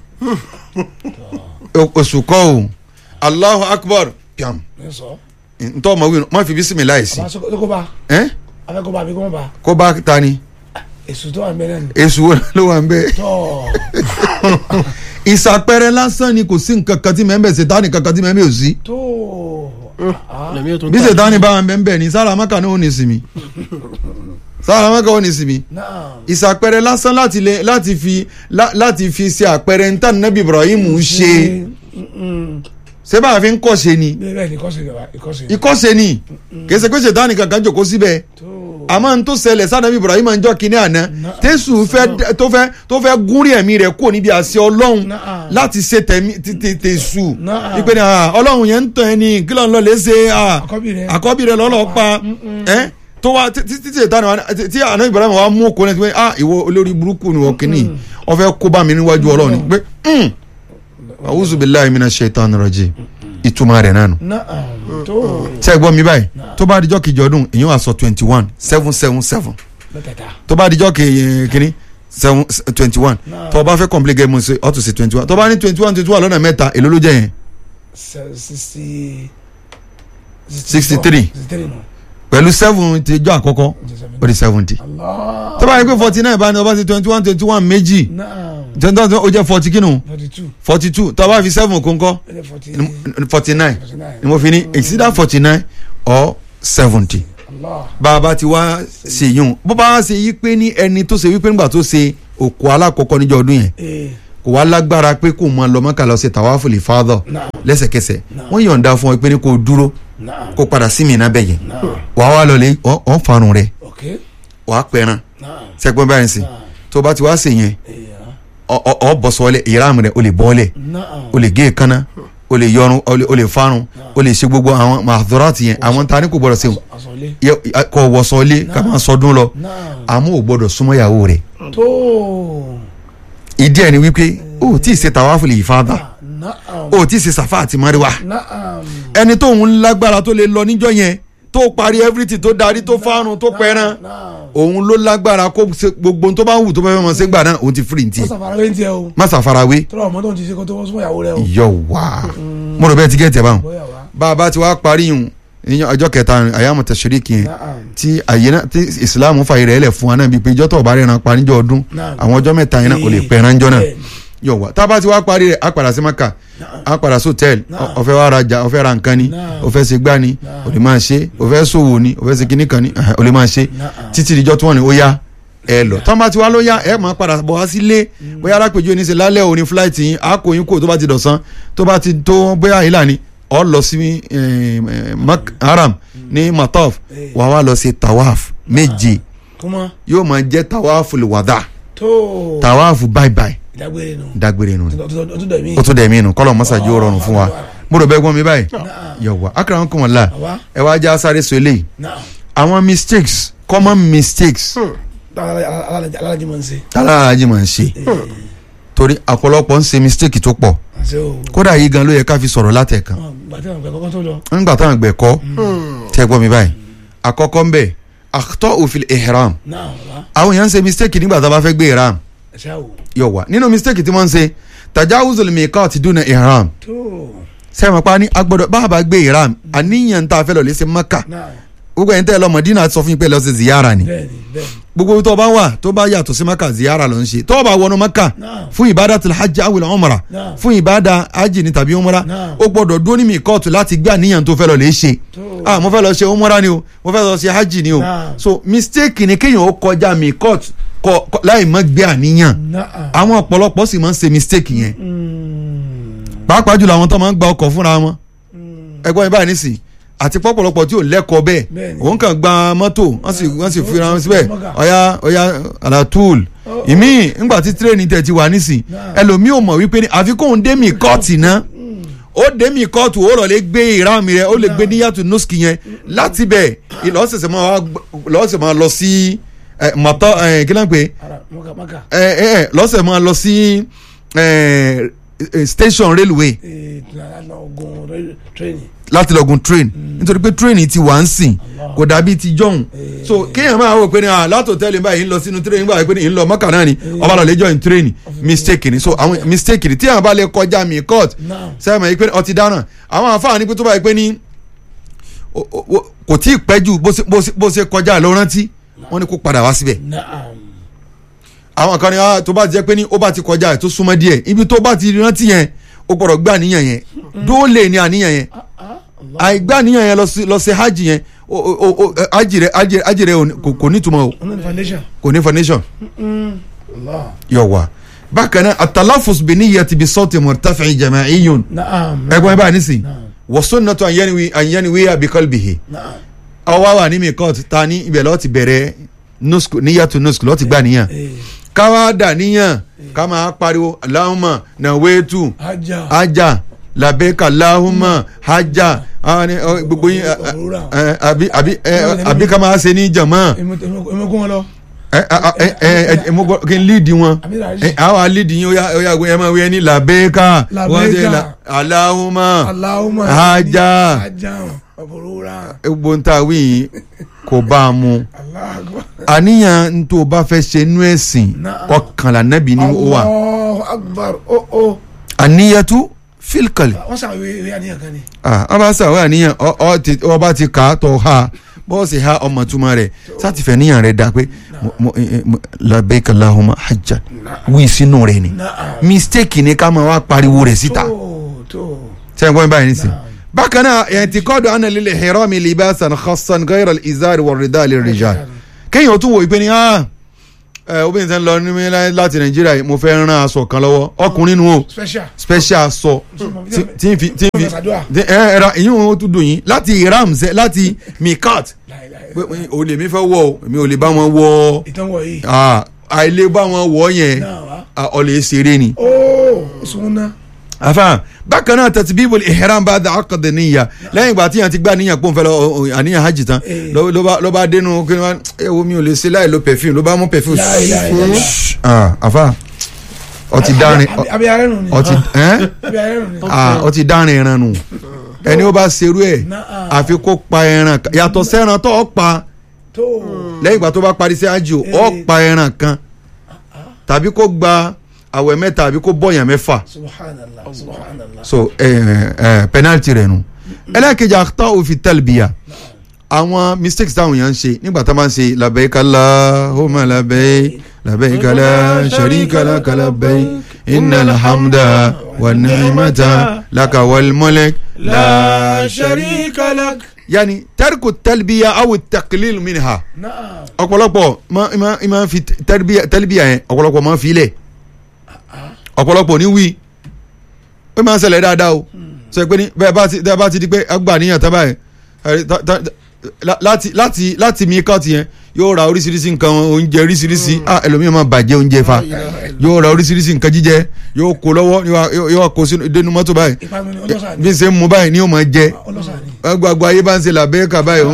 èsù kọ́ o allahu akbar piam ní sọ. ntọ́ ọmọ wí má fi bisimilah yìí sí àbá sọ kó bá. ẹ afẹ́ kó bá àbí kó má bá. kó bá ta ni èso tó wà ń bẹ náà ni. èsù wo ló wà ń bẹ tó. ìsàpẹrẹ lásán ni kò sí nǹkan kan tí mẹ́mbẹ́ ṣètánì kankan tí mẹ́mbẹ́ ò sí tó. lẹ́mí yóò tún bí tà ṣètánì bá wà ń bẹ́ẹ̀ ní sára maka ní òní sinmi sára maka òní sinmi náà. ìsàpẹrẹ lásán láti lè láti fi lá- láti fi ṣe àpẹrẹ ntá nàbí Ibrahim ṣe ṣé bá a fi ń kọ́ ṣe ni bẹ́ẹ̀ bẹ́ẹ̀ ni ìkọ́sẹ̀ rẹ̀ wá ìkọ́sẹ̀. ìkọ́ṣe ni kì í ṣe pé ṣètánì kankan jòkó síbẹ̀ tó. àmọ́ n tó ṣẹlẹ̀ sanabi ibrahim ń jọ́ kínní àná tẹ́sù fẹ́ tó fẹ́ tó fẹ́ gúnrí ẹ̀mí rẹ̀ kúrò níbi àṣẹ ọlọ́run Na'am. láti ṣe tẹ̀mí tẹ̀sù Na'am. ìpè ní ah, ọlọ́run yẹn ń tàn ẹni kí ló ń lọ lè ṣe ah, Àkọ́bí rẹ̀. àkọ́bí rẹ̀ lọ́lọ́ pa ẹ́ tó wá tí tí tí ìtàn wa tí àná ibrahim wa mú okòó náà ti pé ah ìwọ olórí burúkú ni wọ́n kínní wọ́n fẹ́ kó bá mi níwájú ọlọ́run ni pé mm, a'udhu billahi minash shaitani rajim ìtumọ̀ rẹ̀ náà nù Na'am. tó tẹ́ ẹ gbọ́ mi báyìí tó bá dijọ́ kejì ọdún èyàn wà sọ twenty one seven seven seven mẹ́tẹ̀ẹ̀ta. tó bá dijọ́ ke- kínní seven twenty one tó o bá fẹ́ complete game ṣe ọ́ tó ṣe twenty one tó o bá ní twenty one twenty one lọ́nà mẹ́ta èló ló jẹ́ yẹn Se- sixty. 63. sixty three nù. pẹ̀lú seven ti jọ́ àkọ́kọ́ ó di seventy Allah. tó bá yẹ pé forty nine bá ní o bá ṣe twenty one twenty one méjì Na'am. twenty one ó jẹ́ forty kínú forty two. forty two tó o bá fi seven kónkọ́ ẹ̀jẹ̀ forty. forty nine forty nine. ni mo fi ní it's either forty nine or seventy. Allah. bá a bá ti wá ṣe yún bó bá ṣe yí pé ní ẹni tó ṣe wípé nígbà tó ṣe òkú alákọ̀ọ́kọ́ níjọ́ ọdún yẹn ee. kò wá lágbára pé kò mọ lọ́mọ́kà lọ ṣe tàwáfù lè fáadọ̀ Naam. lẹ́sẹ̀kẹsẹ̀ Naam. wọ́n yọ̀ǹda fún ọ pé ní kò dúró Na'am. kó padà sí mìíràn bẹ́yẹn Naam. wàá wá lọlé ọ̀ farun rẹ̀ ok. wàá pẹran Naam. sẹ́gbọ́n báyìí sìn Naam. tó bá ti wá ṣe yẹn Eya. ọ- ọ ọ bọ̀ sọ́ọ́lẹ̀ ìráàmù rẹ̀ o lè bọ́ọ̀lẹ̀ Na'am. o lè gé èékánná o lè yọrun o lè- o lè farun o lè ṣe gbogbo àwọn màdúrátì yẹn àwọn ta ni kò gbọdọ̀ ṣe o Asọ̀lé. Yẹ- kọ wọ̀sọ̀ọ́lé ká máa sọdún lọ Naam. àmọ́ ò gbọdọ̀ súnmọ́ ìyàwó rẹ̀ tó. ìdí ẹ̀ ni wípé o ò tí ì ṣe tàwáfù lè fáadà Na'am. o ò tí ì ṣe sàfà àti mọ́ríwá Na'am. ẹni tó ń lágbára tó lè lọ níjọ́ yẹn tó parí everything tó darí tó fárun tó pẹran Na'am. òun ló lágbára kó ṣe gbogbo ohun tó bá wù tó bá fẹ́ mọ̀ ṣe gbà náà òun ti free ó ntí sàfàrà ń tiẹ̀ o. má ṣàfarawé tọ́lá ọmọ tó ń ti ṣe kó tó wọ́n súnmọ́ ìyàwó rẹ o. yọ wá mo rò bẹ́ẹ̀ ti gẹ́tẹ̀ báwọn bóyá wa. bá a bá ti wá parí yùn ìyẹn ọjọ́ kẹta àyàmọ̀ tẹ̀síríkì yẹn Na'am. tí àyè náà tí ìsìláàmù fàyè rẹ̀ lẹ̀ fún wa náà bíi pé ìjọ́ tó bá rẹ̀ ràn pa níjọ́ ọdún Naam. àwọn ọjọ́ mẹ́ta yẹn náà ò lè Ee. pẹ̀ràn níjọ́ náà Bẹ́ẹ̀ni. yọ wá tá a bá ti wá parí rẹ̀ á padà sí maka á padà sí hòtẹ́ẹ̀lì Naam. ó fẹ́ wá rajà ó fẹ́ ra nǹkan ni Naam. ó fẹ́ ṣe gbá ni Naam. ó lè máa ṣe ó fẹ́ ṣòwò ni ó fẹ́ ṣe kíní kan ni ẹ̀hẹ̀, ó lè máa ṣe Naam. títí ìjọ́ tí wọ́n ní ó yá ẹ lọ tọ́ bá ti wá ló yá ẹ máa padà bọ̀ wá sílé bóyá alápèjú ní ṣe lálẹ́ òní fúláìtì yín á kò yín kó tó bá ti dọ̀sán tó bá ti tó bóyá ìlà ni ọ lọ sí eh, eh, Mak- haram ní mataf Eh. wàá wá lọ sí tawaf méje kúmọ́. yóò máa jẹ́ tawaf lùwàdà tó. tawaf báibái ìdágbére nù. dágbére nù ni ọtún dẹ̀ mí. ó tún dẹ̀ mí nù kọ́lọ̀ mọ́sàájú ó rọrùn fún wa mo rò bẹ́ẹ̀ gbọ́n mi báyìí Na'am. yọ̀wá akara ń kún wọn la Àwa. ẹ wá já sáré sọ eléyìí Na'am. àwọn mistakes common mistakes alájì máa ń ṣe. tálára máa ń ṣe torí àpọ̀lọpọ̀ ń ṣe mistake tó pọ̀ àṣẹ o. kódà yìí gan ló yẹ ká fi sọ̀rọ̀ látẹ̀kan gbàtí àwọn ìgbà kọ́kọ́ tó lọ. nígbà táwọn àgbẹ̀ kọ́ tẹ́ gbọ́ mi báyìí àkọ́kọ́ ń bẹ̀ àtọ́ òfin ihram náà wá. àwọn èèyàn ń ṣe mistake nígbà tá a bá fẹ́ gbé ihram àṣẹ o. yọ̀ wá nínú mistake tí wọ́n ń ṣe tajawuzul miqat duna ihram tó. sẹ́wọ̀n pa ni agbọ́dọ̀ bá a bá gbé ihram àníyàn tá a fẹ́ lọ lé sí Maka náà gbogbo ẹ̀yin tẹ́ ẹ lọ Mọ̀dínà sọ fún yín pé lọ sí ziyara ni bẹ́ẹ̀ni bẹ́ẹ̀ni. gbogbo ibi tó bá wà tó bá yàtọ̀ sí Maka ziyara ló ń ṣe tó bá wọnú Maka Naam. fún ibadatul hajj awil umra Naam. fún ibada hajj ni tàbí umra Naam. ó gbọ́dọ̀ dúró ní mikọ́ọ̀tù láti gbé àníyàn tó fẹ́ lọ lè ṣe tó. ah mo fẹ́ lọ ṣe umra ni o mo fẹ́ lọ ṣe hajj ni o Naam. so mistake ni kéèyàn ó kọjá mikọ́ọ̀tù kọ kọ- láì má gbé àníyàn náà. àwọn ọ̀pọ̀lọpọ̀ sì máa ń ṣe mistake yẹn Mm. pàápàá jùlọ àwọn tó máa ń gba ọkọ̀ fúnra wọn ẹgbọ́n ibà nísì àti pọ̀pọ̀lọpọ̀ tí ò lẹ́kọ̀ọ́ bẹ́ẹ̀ Bẹ́ẹ̀ni. òun kàn gba mọ́tò wọ́n sì wọ́n sì Ó- fi ra wọn ó- síbẹ̀ ó- ó- ọ̀ya ọ̀ya alatul Ó- ìmí ńgbà tí tírẹ́ẹ̀nì tẹ̀ ti wà nísì Náà. ẹlòmíì ò mọ̀ wípé ní àfikún dé mi kọ́ọ̀tì náà ó dé mi kọ́ọ̀tù ó lọ lè gbé ìrámi rẹ̀ ó lè gbé níyàtú nọ́ọ̀sì yẹn láti bẹ̀ ìlọ́sẹ̀sẹ̀ máa wá gbọ́- lọ́sẹ̀ máa lọ sí ẹ̀, mọ̀tọ́ ẹ̀, kí ló ń pè é ara maka maka. ẹ ẹ ẹ lọ́sẹ̀ máa lọ sí ẹ, ẹ, station railway ee lọ gun rẹ- training. láti lọ gun train nítorí pé train ti wà ń sìn kò dàbí ti jọ̀hún so kéèyàn máa wò pé ní ah látò tẹ́lẹ̀ báyìí ń lọ sínú train báyìí pé ní ń lọ mọ́kà náà ni ọba lọ lè join train mistake ni so àwọn mistake ni tí àwọn bá lè kọjá mi court Naam. sẹ́yìn yìí pé ọtí dáná àwọn àǹfààní pé tó báyìí pé ní o- o- o- kò tí ì pẹ́ jù bó ṣe- bó ṣe- bó ṣe kọjá lọ rántí wọ́n ní kó padà wá síbẹ̀ naam. àwọn kan ní ah tó bá jẹ́ pé ní ó bá ti kọjá ẹ̀ tó súnmọ́ díẹ̀ ibi tó bá ti rántí yẹn ó gbọ́dọ̀ gbé àníyàn yẹn dóòlè ní àníyàn yẹn ah ah Allah. àìgbé àníyàn yẹn lọ sí lọ sí hajj yẹn o o o hajj rẹ hajj rẹ- hajj rẹ ò ní- kò kò ní ìtumọ̀ o ọ̀nà ní foundation. kò ní foundation Allah. yọ wá bákan náà atalafus bi niyyati bi sawti murtafi jama'iyyun naam. ẹgbọn ẹ báyìí nísìn Naam. wa sunnatu an yanwi an yanwi bi qalbihi naam. ọwọ́ wà ní mikot ta ní ibẹ̀ lọ́ọ́ ti bẹ̀rẹ̀ nusk níyàtú nusk lọ́ọ́ ti gbà níyàn ee ká wá dà níyàn ká máa pariwo aláhùnmá nàwétú ajá ajá làbẹ́kà láhùnmá ajá àwọn ni, ọ, gbogbo yín ẹ, ẹ, ẹ, àbí àbí ẹ, àbí ká máa ṣe ní jàmọ́ emekun wọn lọ ẹ ẹ ẹ ẹ ẹ mo gbọ́ kí n líìdì wọn àbí rà ẹ àwọn líìdì yín ó yá ó yá ẹ máa wí ẹ ní làbẹ́kà wọ́n ṣe Làbẹ́kà. là- aláhùnmá aláwọ̀mọ̀ ajá ajá ọ̀bùrúra gbogbo ń ta wí yìí kò bá a mu aláàgbà àníyàn n tó o bá fẹ́ ṣe inú ẹ̀sìn Naam. ọkànlá nẹ́bí ni ó wà Allahu akbar ó ó àníyàtú fílkàlì wọ́n sàn ìwé ìwé àníyàn kan ni ọba sàwọ́ àníyàn ọ- ọ ti- ọba ti kà á tọ̀ ha bọ́ọ̀sì ha ọmọ túmọ̀ rẹ̀ sátìfẹ́ níyàn rẹ̀ dá pé mo- mo- eh, mo- labbaik Allahumma hajjan wí sínú rẹ̀ ni náà mistake ni ká máa wá pariwo rẹ̀ síta tó tó sẹ́yìn gbọ́n báyìí nísìn bákan náà ẹ̀ǹtìkọ́dù anna lil ihrami libasan khassan ghayra al-izari war-rida lir-rijal kéèyàn tún wò ìpè ní ah ẹ obìnrin tẹ́ ń lọ ní láti nàìjíríà yìí, mo fẹ́ rán aṣọ kan lọ́wọ́ ọkùnrin nu o special special aṣọ tí- tí n fi tí n fi Ṣàdúrà. tí- ẹ ẹ ra ìyún o tún dùn yín láti iram sẹ láti mikat láìláì pé o lè mi fẹ́ wọ̀ o mi ò lè bá wọn wọ̀ ìtàn wọ̀ yìí ah, àìlè bá wọn wọ̀ yẹn náà wá ah, ọ lè ṣeré ni. ó sùn náà afa bákan náà tẹ̀síbíbù ihram bá da akọ̀dé níyà lẹ́yìn ìgbà tí yàn ti gbà níyàn pọ̀ nfẹ́ lọ ọ, ọ, àníyàn hajj tán Eh. ló ló bá ló bá dénú kí ni wọ́n ẹ wo mi ò lè ṣe láì lo perfume ló bá mú perfume La ilaha illallah. ah afa ọtí dárin ọ- àbí arẹ nù ni ọtí ẹ́n àbí arẹ nù ni ah ọtí dárin ẹran nù ẹni ó bá serú ẹ̀ náà àfi kó pa ẹran kan yàtọ̀ sẹ́ran tó ọ pa tó lẹ́yìn ìgbà tó bá parí sí hajj o, ọ Eh. pa ẹran kan tàbí kó gba àwẹ̀ mẹ́ta àbí kó bọ̀yàn mẹ́fà subhanallah subhanallah so ẹ ẹ penalty rẹ nu ẹlẹ́kejì àtọ́ òfin tẹ́lbíà àwọn mistakes táwọn èèyàn ń ṣe nígbà tá a máa ń ṣe labbaik Allahumma labbaik labbaik la sharika laka labbaik innal hamda wan ni'mata laka wal mulk la sharika lak. yanni tarku tẹ́lbíà aw taqlil minha náà ọ̀pọ̀lọpọ̀ ma ma ma fi tẹ́lbíà tẹ́lbíà yẹn ọ̀pọ̀lọpọ̀ ma fi lẹ̀ ọ̀pọ̀lọpọ̀ ní wí ó máa ń ṣẹlẹ̀ dáadáa o sọ pé ní bẹ́ẹ̀ bá ti bẹ́ẹ̀ bá ti di pé agbà níyàn tá báyìí ẹ, ta- ta- la- láti láti láti mi kọ́ọ̀tì yẹn yóò ra oríṣiríṣi nǹkan oúnjẹ oríṣiríṣi ah ẹlòmíràn máa bàjẹ́ oúnjẹ fa yóò ra oríṣiríṣi nǹkan jíjẹ yóò kó lọ́wọ́ yóò wá- yóò wá kó sínú dénú mọ́tò báyìí ìpanu ni ọlọ́sà bí ni n ṣe ń mu báyìí ni yóò máa jẹ ọlọ́sà ni gbogbo ayé bá ń ṣe làbẹ́ẹ̀kà báyìí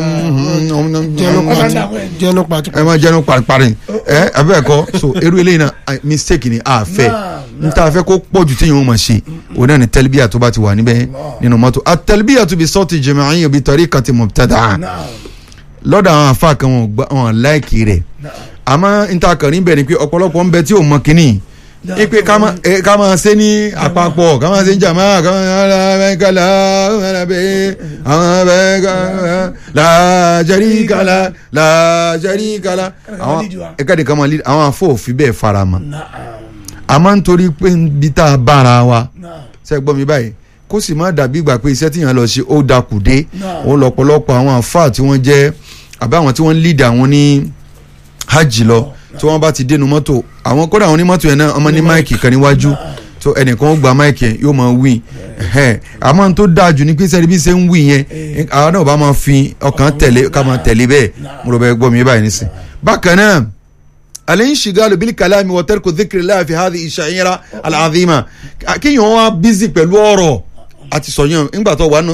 jẹnu Ọ̀sán pati dàgbọ́ ẹ̀ ni. jẹnu pati. ẹ máa jẹnu paripari ẹ abẹ́ẹ̀kọ́ so irú eléyìí náà ah, mistake ni a fẹ́ n ta fẹ́ kó pọ̀jù tí yóò máa ṣe o náà ni tẹlibiya tó bá ti wà níbẹ̀ nínú mọ́tò a tẹlibiya tó bi sọ́ọ̀tì jẹ̀mẹ̀ẹ́yìn bi tariqati mubtada náà lọ́dọ̀ àwọn afa kan wọn gbà wọn láìkì rẹ̀ àmọ́ n ta kàn níbẹ̀ ni pé ọ̀pọ̀lọpọ̀ ń bẹ tí ò mọ kínní ipe ká máa ẹ, ká máa ṣe ní àpapọ̀ ká máa ṣe ní jàmá ká máa ṣe alábẹ́kálá alábẹ́ àwọn abẹ́kálá làjẹ́ríkálá làjẹ́ríkálá àwọn ẹ̀ka nìkan máa lead àwọn afọ́òfin bẹ́ẹ̀ fara mọ́ náà àmọ́ nítorí pé bí tá a bára wa náà ṣe gbọ́ mi báyìí kó sì má dàbí ìgbà pé iṣẹ́ tíyàn lọ ṣe ó dakù dé Náà. ó lọ́pọ̀lọpọ̀ àwọn àfáà tí wọ́n jẹ́ àbí àwọn tí wọ́n ń lead àwọn ní hajj lọ tí wọ́n bá ti dénú mọ́tò àwọn kódà àwọn onímọ́tò yẹn náà ọmọ ní máìkì kan níwájú tó ẹnìkan ó gba máìkì yẹn yóò máa wí ẹ̀hẹ́n. àmọ́ n tó dáa jù ní pé sẹ́ni bí ṣe ń wí yẹn àwọn náà bá máa fi ọkàn tẹ̀lé ká máa tẹ̀lé bẹ́ẹ̀ mo rò bẹ́ẹ̀ gbọ́ mi báyìí nísìn bákan náà الانشغال بالكلام وترك ذكر الله في هذه الشعيرة العظيمة kí yẹn wá busy pẹ̀lú ọ̀rọ̀ àti sọ̀yàn nígbà tó wà nù.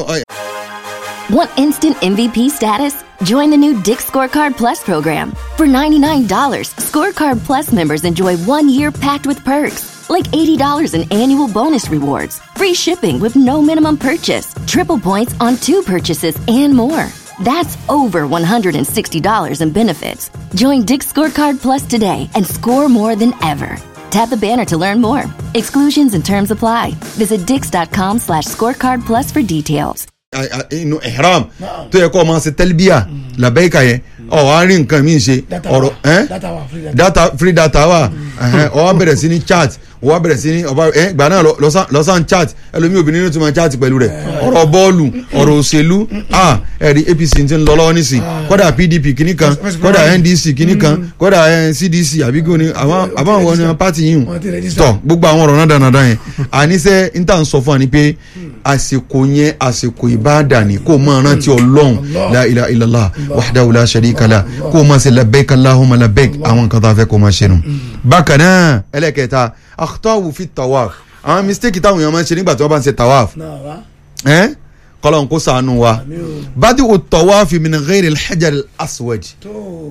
Want instant MVP status? Join the new Dick Scorecard Plus program. For $99, Scorecard Plus members enjoy one year packed with perks, like $80 in annual bonus rewards, free shipping with no minimum purchase, triple points on two purchases, and more. That's over $160 in benefits. Join Dick Scorecard Plus today and score more than ever. Tap the banner to learn more. Exclusions and terms apply. Visit dix.com slash scorecard plus for details. inú ihram tó yẹ kó o máa ṣe tẹlifíà làbẹ́ẹ̀ka yẹn ọ̀ wá rí nǹkan míì ṣe data ọ̀rọ̀ wa ẹ́ data wa free data. data free data wà ẹhẹn, ó wá bẹ̀rẹ̀ sí ní chat ó wá bẹ̀rẹ̀ sí ní ọba ẹ gbà náà lọ- lọ́sàn- lọ́sàn chat ẹlòmíì obìnrin ní tó máa chat pẹ̀lú rẹ̀ ọ̀rọ̀ bọ́ọ̀lù ọ̀rọ̀ òṣèlú ah ẹ̀rí apc ti ń lọ lọ́wọ́ nísìn kódà pdp kìíní kan kódà ndc kìíní kan kódà eh, cdc àbíkó ni àwọn àbáwọn wọn ni pati yìí Wọ́n ti register. tọ gbogbo àwọn ọ̀rọ̀ náà dánadáa yẹn àníṣe n tà ń sọ fún wa ni pé àsìkò yẹn àsìkò ìbáàdà ni kó o máa rántí ọlọ́run la ilaha illallah wahdahu la sharika lah kó o máa ṣe labbaik allahumma labbaik àwọn nǹkan tó a fẹ́ kó o máa ṣe nù. bákan náà ẹlẹ́kẹta akhtawu fi tawaf àwọn mistake táwọn èèyàn máa ń ṣe nígbà tí wọ́n bá ń ṣe tawaf náà wa ẹ́ kọ́lọ́n kó ṣàánú wa mi ò badi o tawaf min ghayri al-hajar al-aswad tó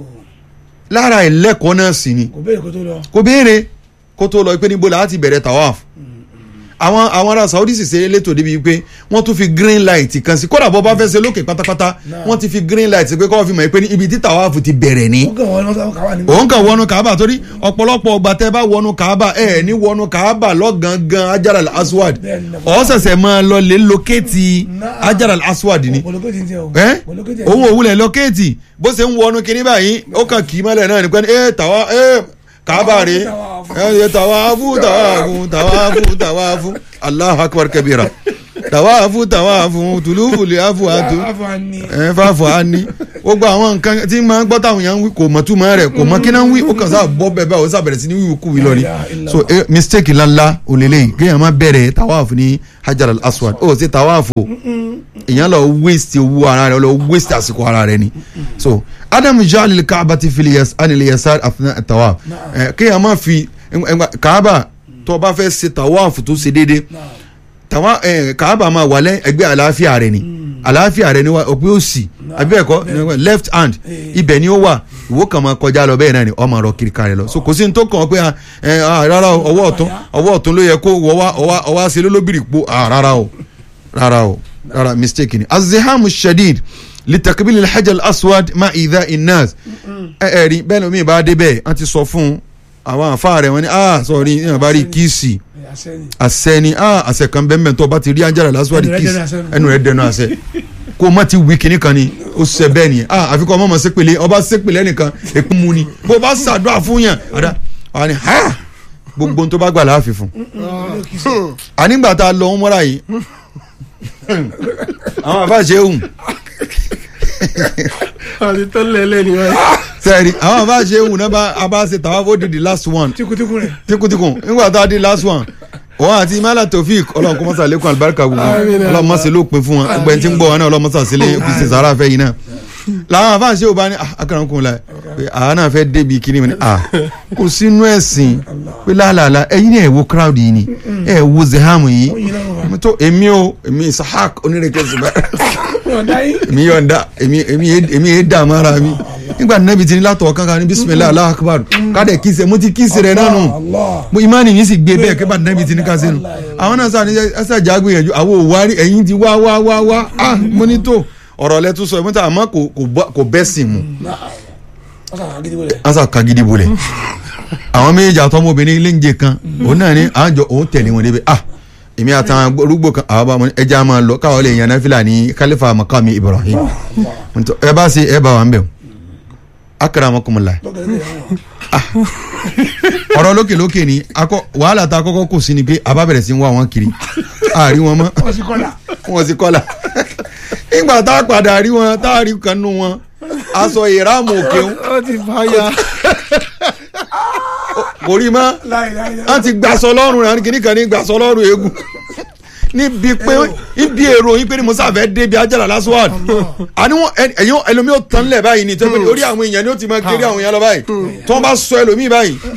lára ẹlẹ́kọ̀ọ́ náà sì ni kò béèrè kó tó lọ. kò béèrè kó tó lọ pé níbo la ti bẹ̀rẹ̀ tawaf àwọn àwọn ará saudi sì ṣe elétò débi pé wọ́n tún fi green light kan sí kódà bọ́ bá fẹ́ ṣe lókè pátápátá wọ́n ti fi green light pé kọ́ fi mọ̀ pé ní ibi tí tawaf ti bẹ̀rẹ̀ ní. ó kàn wọ́n lọ́sàn-án káwá ní. òun kàn wọnú kaaba torí ọ̀pọ̀lọpọ̀ ọgbà tẹ́ bá wọnú kaaba ẹ̀ ní wọnú kaaba lọ́gangan ajaral aswad Bẹ́ẹ̀ni, náà. ọ̀ ṣẹ̀ṣẹ̀ máa lọ lè lókèétì Náà. ajaral aswad ni Bọ̀lọ́kẹ́ ti ń tẹ o. ẹ Bọ̀lọ́kẹ́ ti ń òun tẹ. òwúlẹ̀ lọ́kẹ́ẹ̀tì bó ṣe ń wọnú kinní báyìí ó kàn kì í mọ́lẹ̀ náà nípa ẹ tàwa ẹ kàábà rè ẹ yẹ tàwáfù tàwáfù tàwáfù tàwáfù Allahu akbar kabira tàwáfù tàwáfù tùlùfù lè àfù àtù Àfọ̀ ni. ẹ fàfọ àní gbogbo àwọn nǹkan tí máa ń gbọ́ táwọn yẹn ń wí kò mọ̀ túmọ̀ rẹ̀ kò mọ̀ kí náà ń wí ó kàn sáà bọ́ bẹ́ẹ̀ báyìí ó sáà bẹ̀rẹ̀ sí ní wíwú kú wí lọ ni so eh, mistake ńláńlá òlélẹ́yìn kéèyàn má bẹ̀rẹ̀ tàwáfù ní hajar al-aswad ó sì tàwáfù èèyàn lọ waste owó ara rẹ lọ waste àsìkò ara rẹ ni so adam jalil kaaba ti fili yas anil yasar afina tawaf ẹ kéèyàn má fi ẹ- ẹ- kaaba tó o bá fẹ́ ṣe tawaf tó ṣe déédéé tawa ẹ kaaba máa wà lẹ ẹgbẹ́ àlàáfíà rẹ ni àlàáfíà rẹ ni wa òpin òsì àbí ẹ̀kọ́ left hand ibẹ̀ ni ó wà ìwọ kàn máa kọjá lọ bẹ́ẹ̀ náà ni ọ máa rọ kiri ká rẹ lọ so kò sí ní tó kàn ọ́ pé ah, ẹ ah, rárá o, ọwọ́ ọ̀tún ọwọ́ ọ̀tún ló yẹ kó wọ́ wá ọwá ọwá ṣe lólóbìrì po ah, rárá o rárá o rárá mistake ni azihamu shadid litakibili alhajar aswad ma idha inas ẹ ẹ rí bẹ́ẹ̀ ni omi ìbá dé bẹ́ẹ̀ wọ́n ti sọ fún àwọn àfa rẹ̀ wọ́n ní ah sọ̀rí ní àbárí kíìsì Àṣẹ ni. àṣẹ ni ah àṣẹ kan bẹ́ẹ̀ mẹ́tọ́ bá ti rí ajára lásìwádìí Ẹnu rẹ̀ kiss dẹnu àṣẹ. ẹnu rẹ̀ dẹnu àṣẹ kó o má ti wí kinní kan ni ó ṣe bẹ́ẹ̀ ni ah àfi kọ́ ọmọ ọmọ sépèlé ọba sépèlé ẹnìkan èkó mu ni bó o bá ṣàdúrà fún yàn àdá àwọn ni ha gbogbo ohun tó bá gbà láàfin fún ànígbà tá a lọ ń mọ́ra yìí àwọn àfáàṣe hùn àti tó lẹ́lẹ́ ni wọ́n. sẹ́ẹ̀rì àwọn àfáàṣe hùn náà bá a bá ṣe tàwa fó di the last one Tikutikun rẹ̀. tikutikun nígbà tá a di last one òun àti imala tofik ọlọ́run kó mọ́sá lẹ́kùn alibarika gbogbo Àmín. ọlọ́run mọ́sá ló pin fún wọn gbogbo ẹni tí ń gbọ́ wọn náà ọlọ́run mọ́sá sílé fi sàrà fẹ́ yìí náà làwọn àfáàṣe ò bá ní akara kún un la pé àwa náà fẹ́ débi kíní mi ní à kò sínú ẹ̀sìn pé láàlàlà ẹ̀yin náà ẹ̀ wo crowd yìí ni ẹ̀ wo zehamu yìí Ó yin lọ́rùn wa. mo tó èmi o èmi isahak onírèké ṣùgbọ́n Yọ̀ǹda yín. èmi yọ̀ǹda èmi èmi yé- èmi yé dààmú ara mi nígbà nẹ́bi ti ní látọ̀ kankan ní bisimilayi alahu akbar kádẹ kíse mo ti kíse rẹ nánu Allah. mo imani mi sì gbé bẹ́ẹ̀ kí bá nẹ́bi ti ní ká sínú àwọn náà sáà ní ẹsẹ̀ àjà gbìyànjú àwọn òwárí ẹ̀yìn ti wá wá wá wá ah mo ní tó ọ̀rọ̀ lẹ tún sọ ìmọ̀ta àmọ́ kò kò bọ́- kò bẹ́ sìn mu Wọ́n sàn án gidi wọlé. ansa kagidi bolẹ̀ àwọn méjèèjì àtọmọbìnrin léńjẹ kan òun náà ní àjọ òun tẹ̀lé wọn débi ah èmi àtàwọn arúgbó kan àwọn bá wọn ní ẹja máa lọ káwọn lè yan náfìlà ní kálífà makami ibrahim Ntọ́, ẹ bá ṣe ẹ bá wà ń bẹ̀ o akramakumullah Lọ́gẹ̀dẹ̀ tẹ̀ wọ́n. ọ̀rọ̀ lókè lókè ni akọ wàhálà tá a kọ́kọ́ kò sí ni pé a bá bẹ̀rẹ̀ sí ń wá wọn kiri àárí wọn mọ́ Wọ́n sì kọ́là. wọn sì kọ́là nígbà tá a padà rí wọn tá a rí kan nú wọn aṣọ ìrámù òkè ń ó ti fàyà. kò rí mọ́ Láì láì láì. wọ́n ti gbàsọ lọ́rùn rẹ̀ kìíní kan ní gbàsọ lọ́rùn eégún níbi pé ibi èrò yín pé ní musa fẹ́ débi ajára lásán àní wọn ẹ̀yìn ẹlòmíì ó tán lẹ̀ báyìí ní tẹ́gbẹ́ orí àwọn èèyàn ni ó ti máa kéré àwọn èèyàn lọ báyìí tí wọ́n bá sọ ẹlòmíì báyìí